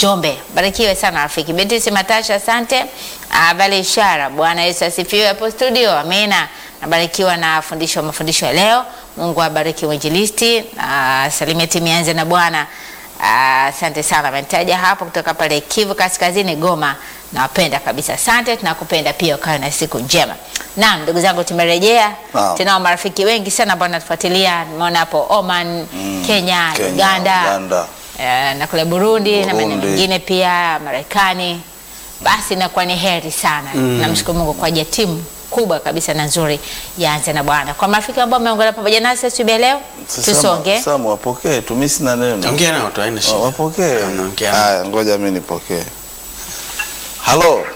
Njombe. Barikiwe sana rafiki. Beatrice Matasha, asante. Ah, Vale Ishara, Bwana Yesu asifiwe hapo studio. Amina. Nabarikiwa na fundisho mafundisho ya leo. Mungu abariki mwinjilisti. Ah, salimia timu yanze na Bwana. Ah, Asante sana. Ametaja hapo kutoka pale Kivu Kaskazini Goma. Nawapenda kabisa. Asante, tunakupenda pia, ukawe na siku njema. Naam, ndugu zangu tumerejea. Naam. Tunao marafiki wengi sana ambao wanatufuatilia. Nimeona hapo Oman, Kenya, Kenya, Uganda, Uganda. eh, na kule Burundi, na maeneo Burundi. mengine pia Marekani. Basi inakuwa ni heri sana. Namshukuru Mungu kwa ajili ya timu kubwa kabisa na nzuri ya Anza na Bwana. Kwa marafiki ambao wameungana pamoja nasi asubuhi ya leo, tusonge. Samu wapokee tu, mimi sina neno. Ongea nao tu, haina shida. Wapokee. Ongea nao. Haya, ngoja mimi nipokee. Halo,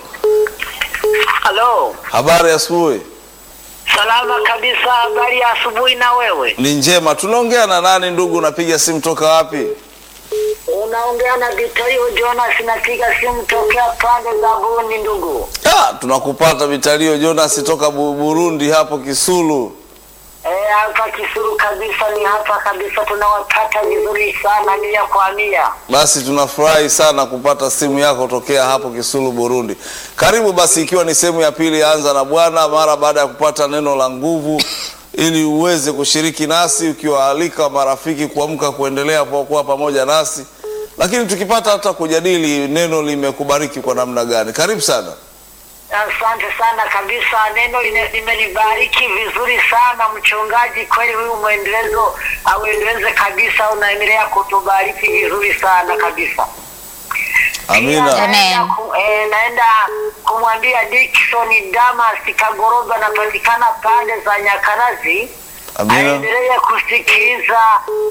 Halo, habari ya asubuhi? salama kabisa. Habari ya asubuhi na wewe? Ni njema. Tunaongea na nani ndugu? Unapiga simu toka wapi? Unaongea na Vitayo Jonas, napiga simu tokea pande za Burundi ndugu. Ah, tunakupata Vitalio Jonas toka Bu- Burundi hapo Kisulu. Eh, hapa Kisuru kabisa, ni hapa kabisa, tunawapata vizuri sana mia kwa mia. Basi tunafurahi sana kupata simu yako tokea hapo Kisulu Burundi. Karibu basi, ikiwa ni sehemu ya pili ya Anza na Bwana, mara baada ya kupata neno la nguvu, ili uweze kushiriki nasi, ukiwaalika marafiki kuamka kuendelea kwa kuwa pamoja nasi, lakini tukipata hata kujadili neno limekubariki kwa namna gani. Karibu sana. Asante sana kabisa, neno lime- limenibariki vizuri sana mchungaji. Kweli huyu mwendelezo auendeleze kabisa, unaendelea kutubariki vizuri sana kabisa. Pia Amina. Amen. naenda ku- eh, naenda kumwambia Dickson Damas Kagoroba, anapatikana pande za Nyakarazi, Amina. aendelee kusikiliza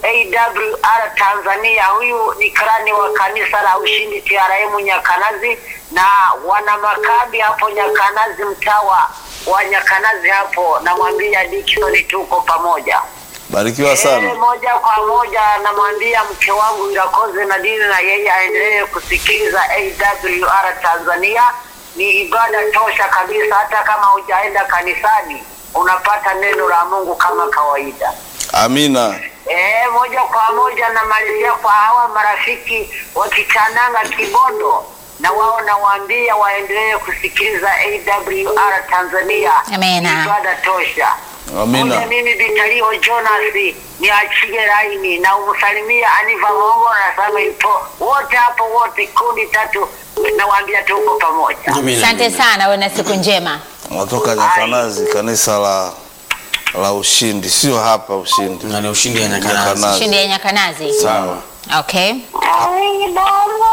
AWR Tanzania. Huyu ni karani wa kanisa la Ushindi TRM Nyakanazi, na wana makambi hapo Nyakanazi, mtaa wa- wa Nyakanazi hapo. Namwambia Dickson tuko pamoja. Barikiwa Eh, sana. moja kwa moja namwambia mke wangu Irakoze Nadine na yeye aendelee kusikiliza AWR Tanzania. Ni ibada tosha kabisa, hata kama hujaenda kanisani unapata neno la Mungu kama kawaida. Amina. Eh, moja kwa moja namalizia kwa hawa marafiki wa Kichananga Kibondo, na wao nawaambia waendelee kusikiliza AWR Tanzania. Amina. Ni ibada tosha. Amina. Moja mimi Vitalio Jonas niachie laini na umsalimia Aniva Mongo na Samuel Po wote hapo wote kundi tatu, nawaambia tuko pamoja. Amina, Asante amina. sana, uwe na siku njema. Natoka Nyakanazi, kanisa la la Ushindi, sio hapa Ushindi. Na ni ushindi ya Nyakanazi. Nyakanazi. Shindi ya Nyakanazi. Sawa. Okay. Ai, baba.